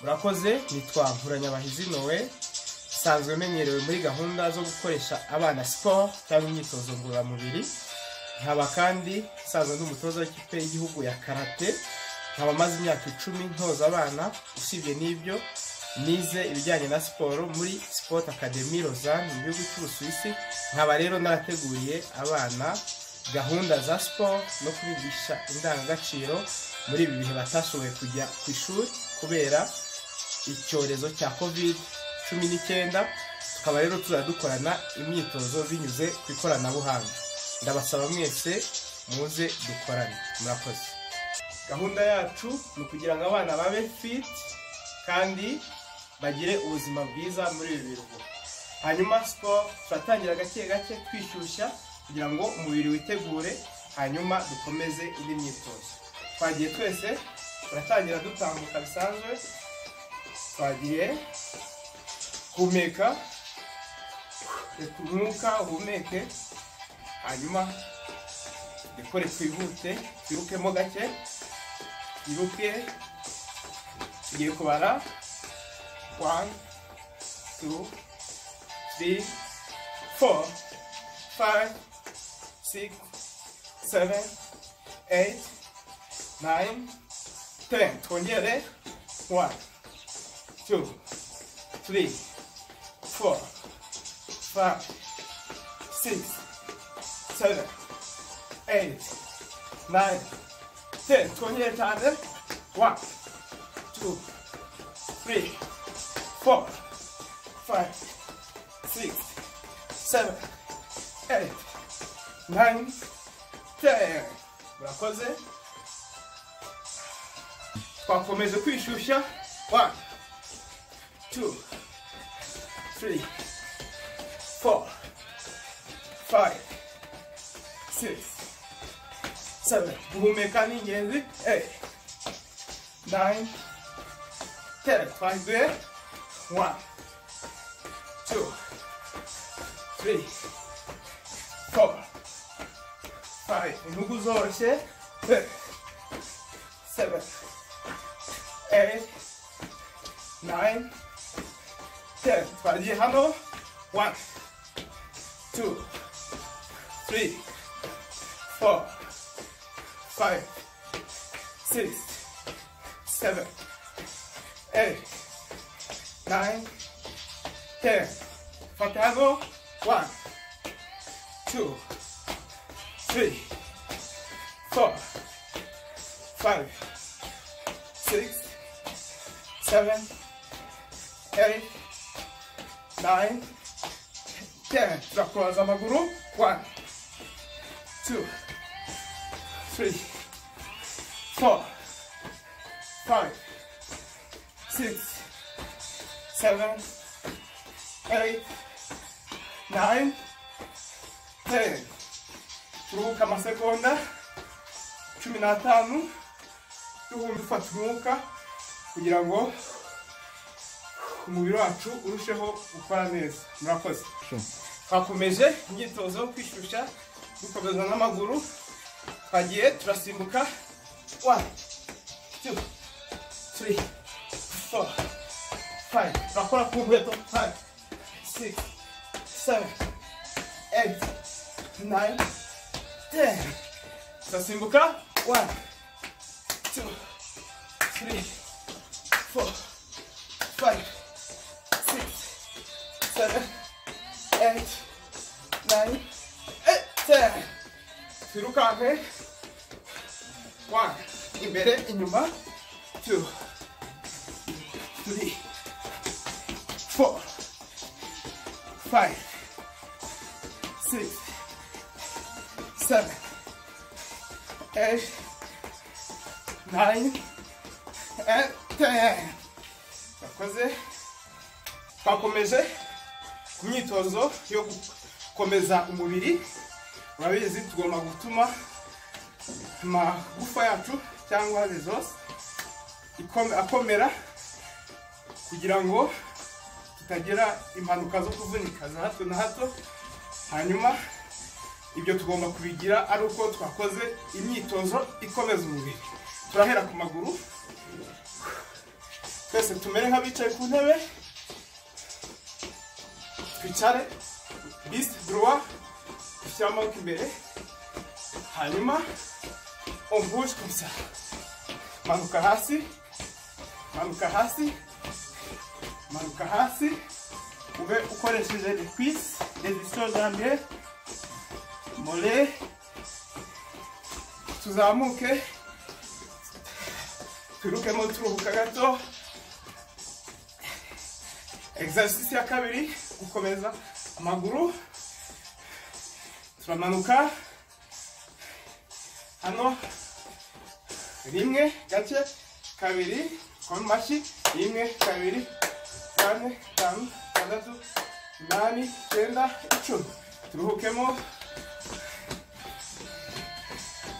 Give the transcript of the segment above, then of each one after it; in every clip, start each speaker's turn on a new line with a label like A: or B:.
A: mwakoze nitwa Nkuranyabahizi nowe usanzwe umenyerewe muri gahunda zo gukoresha abana siporo cyangwa imyitozo ngororamubiri nkaba kandi usanzwe ndi umutoza w'ikipe y'igihugu ya karate nkaba amaze imyaka icumi ntoza abana usibye n'ibyo nize ibijyanye na siporo muri Sport Academy Lausanne mu gihugu cy'Ubusuwisi nkaba rero narateguriye abana gahunda za siporo no kubigisha indangagaciro muri ibi bihe batashoboye kujya ku ishuri kubera icyorezo cya covid cumi n'icyenda tukaba rero tuzajya dukorana imyitozo binyuze ku ikoranabuhanga ndabasaba mwese muze dukorane murakoze gahunda yacu ni ukugira ngo abana babe fit kandi bagire ubuzima bwiza muri ibi biruhuko hanyuma siporo turatangira gake gake twishyushya kugira ngo umubiri witegure hanyuma dukomeze indi myitozo twagiye twese turatangira dutambuka bisanzwe twagiye humeka reka umwuka uhumeke hanyuma dukore twihute twirukemo gake twiruke tugiye kubara wani tu tiri foru fayive sigisi seveni eyiti nayini teni twongere wani tu tiri four, five, six, seven, eight, nine, ten. Twenty-eight hundred. One, two, three, four, five, six, seven, eight, nine, ten. Murakoze. Twakomeza kwishyushya. One, two, three, four, five, six, seven. Guhumeka ni ingenzi. Eight, nine, ten. Twagiye. One, two, three, four, five. Inyugu zoroshye. Eight, seven, eight, nine, ten. Twagiye hano. One, two, three, four, five, six, seven, eight, nine, ten. Fata hano. One, two, three, four, five, six, seven, eight, nine, ten. Turakoza amaguru. One, two, three, four, five, six, seven, eight, nine, ten. Turuhuka amasegonda cumi n'atanu. Duhumbi dufata umwuka kugira ngo umubiri wacu urusheho gukora neza murakoze twakomeje imyitozo yo kwishyushya dukomeza n'amaguru twagiye turasimbuka one two three four five turakora ku nkweto five six seven eight nine ten turasimbuka one two three four five six seven eight nine eight ten twirukanke one imbere inyuma two three four five six seven eight nine and ten yakoze twakomeje ku myitozo yo gukomeza umubiri urabizi tugomba gutuma amagufa yacu cyangwa zose ikome- akomera kugira ngo tutagira impanuka zo kuvunika za hato na hato hanyuma ibyo tugomba kubigira ari uko twakoze imyitozo ikomeza umubiri turahera ku maguru twese tumere nk'abicaye ku ntebe twicare bisite duruwa dushyire amaboko imbere hanyuma ombuje kumsa manuka hasi manuka hasi manuka hasi ube ukoresheje rekwisi rezisiyo zambere mole tuzamuke twirukemo turuhuka gato exercise ya kabiri gukomeza amaguru turamanuka hano rimwe gake kabiri koma mu mashyi rimwe kabiri kane tanu tandatu umunani icyenda icumi turuhukemo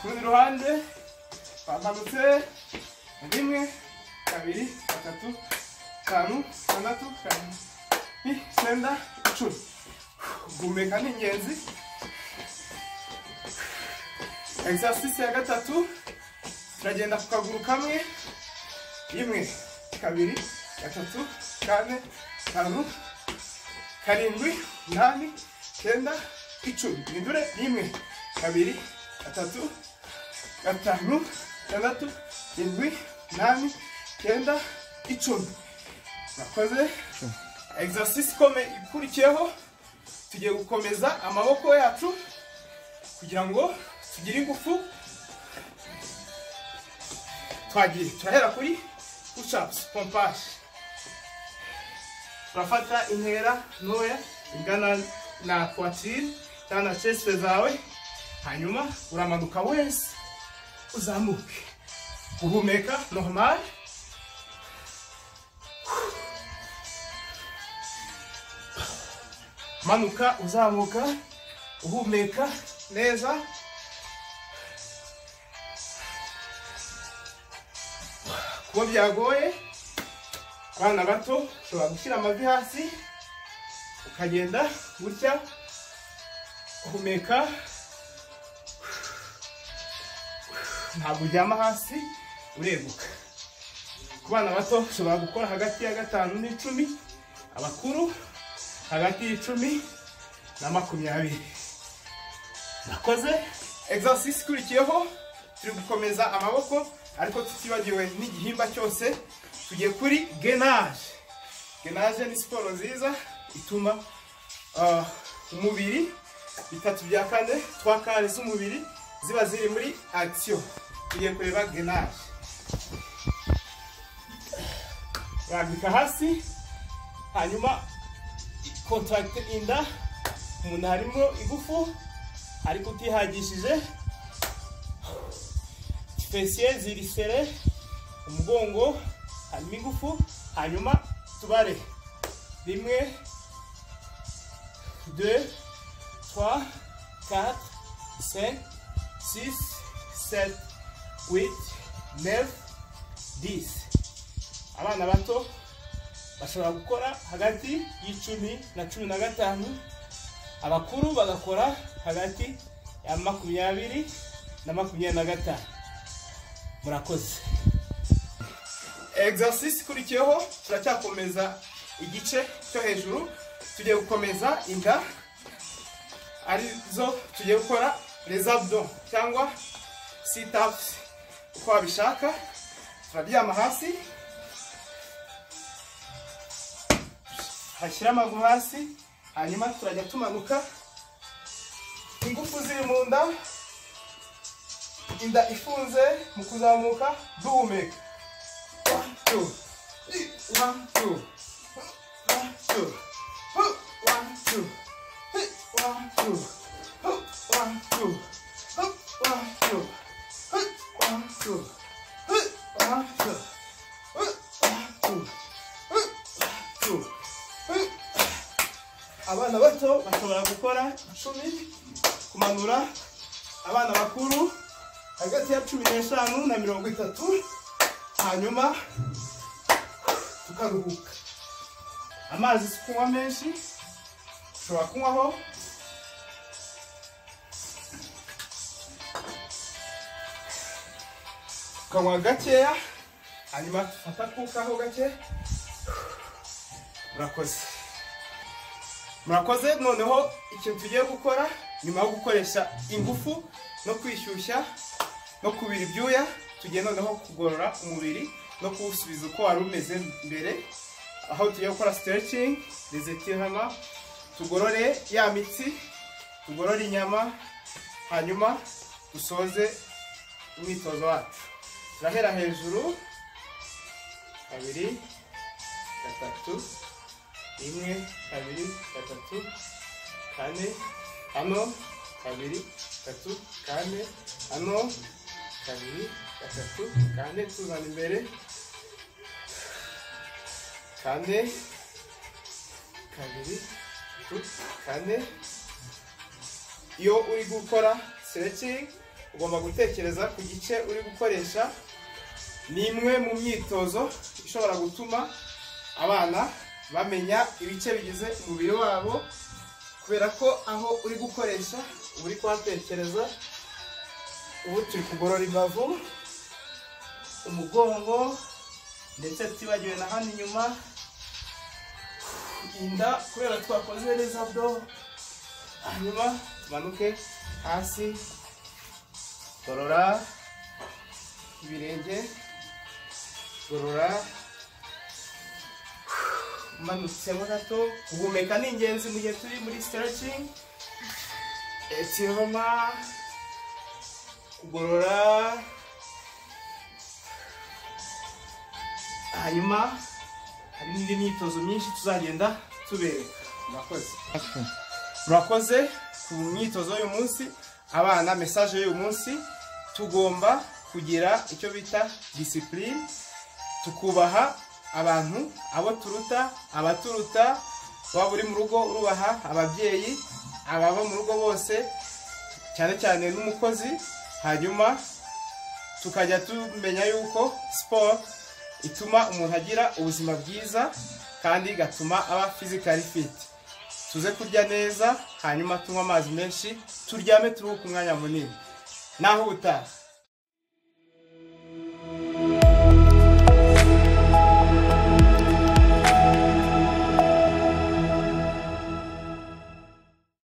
A: ku rundi ruhande bamanutse rimwe kabiri gatatu tanu tandatu karindwi icyenda icumi guhumeka ni ingenzi exercise ya gatatu turagenda ku kaguru kamwe rimwe kabiri gatatu kane tanu karindwi umunani icyenda icumi hindure rimwe kabiri gatatu gatanu gatandatu irindwi umunani icyenda icumi nakoze exercise ikome ikurikiyeho tugiye gukomeza amaboko yacu kugira ngo tugire ingufu twagiye turahera kuri pushapusi pompaje turafata intera ntoya ingana na kwatiri cyangwa na chesite zawe hanyuma uramanuka wese uzamuke guhumeka normal manuka uzamuka uhumeka neza kuba byagoye abana bato ushobora gushyira amavi hasi ukagenda gutya uhumeka ntabwo uryama hasi ureguka ku bana bato ushobora gukora hagati ya gatanu n'icumi abakuru hagati y'icumi na makumyabiri nakoze exercise ikurikiyeho turi gukomeza amaboko ariko tutibagiwe n'igihimba cyose tugiye kuri genage genage ni siporo nziza ituma ah, umubiri bitatu bya kane twa kane z'umubiri ziba ziri muri action tugiye kureba genage urambika hasi hanyuma kontaragite inda umuntu harimo igufu ariko utihagishije fesiye ziri sere umugongo harimo igufu hanyuma tubare rimwe deux trois quatre cinq six sept huit neuf dix abana bato bashobora gukora hagati y'icumi na cumi na gatanu abakuru bagakora hagati ya makumyabiri na makumyabiri na gatanu murakoze exercise ikurikiyeho turacyakomeza igice cyo hejuru tugiye gukomeza inda arizo tugiye gukora les abdos cyangwa sit ups uko wabishaka turaryama hasi ashyira amaguru hasi hanyuma turajya tumanuka ingufu ziri mu nda inda ifunze mu kuzamuka duhumeka One, two. One, two. One, two. One, two. One, two. One, two. One, two. One, two. One, two. One, two. One, two. abana bato bashobora gukora icumi kumanura abana bakuru hagati ya cumi n'eshanu na mirongo itatu hanyuma tukaruhuka amazi si kunywa menshi ushobora kunywaho ukanywa gakeya hanyuma dufata akukaho gake murakoze murakoze noneho ikintu tugiye gukora nyuma yo gukoresha ingufu no kwishyushya no kubira ibyuya tugiye noneho kugorora umubiri no kuwusubiza uko wari umeze mbere aho tugiye gukora siterecingi rezetirama tugorore ya mitsi tugorore inyama hanyuma dusoze umwitozo wacu turahera hejuru kabiri gatatu rimwe kabiri gatatu kane hano kabiri gatatu kane hano kabiri gatatu kane tuzana imbere kane kabiri gatatu kane iyo uri gukora stretching ugomba gutekereza ku gice uri gukoresha ni imwe mu myitozo ishobora gutuma abana bamenya ibice bigize umubiri wabo kubera ko aho uri gukoresha uba uri kuhatekereza ubu turi kugorora imbavu umugongo ndetse tutibagiwe na hano inyuma inda kubera twakoze neza bdo hanyuma tumanuke hasi gorora ibirenge gorora umanutsemo gato guhumeka ni ingenzi mu gihe turi muri stretching etiroma kugorora hanyuma hari n'indi myitozo myinshi tuzagenda tubereka murakoze murakoze ku myitozo y'uyu munsi abana mesaje y'uyu munsi tugomba kugira icyo bita disipurine tukubaha abantu abo turuta abaturuta waba uri mu rugo urubaha ababyeyi ababa mu rugo bose cyane cyane n'umukozi hanyuma tukajya tumenya yuko siporo ituma umuntu agira ubuzima bwiza kandi igatuma aba fizikari fiti tuze kurya neza hanyuma tunywe amazi menshi turyame turuhuke umwanya munini naho ubutaha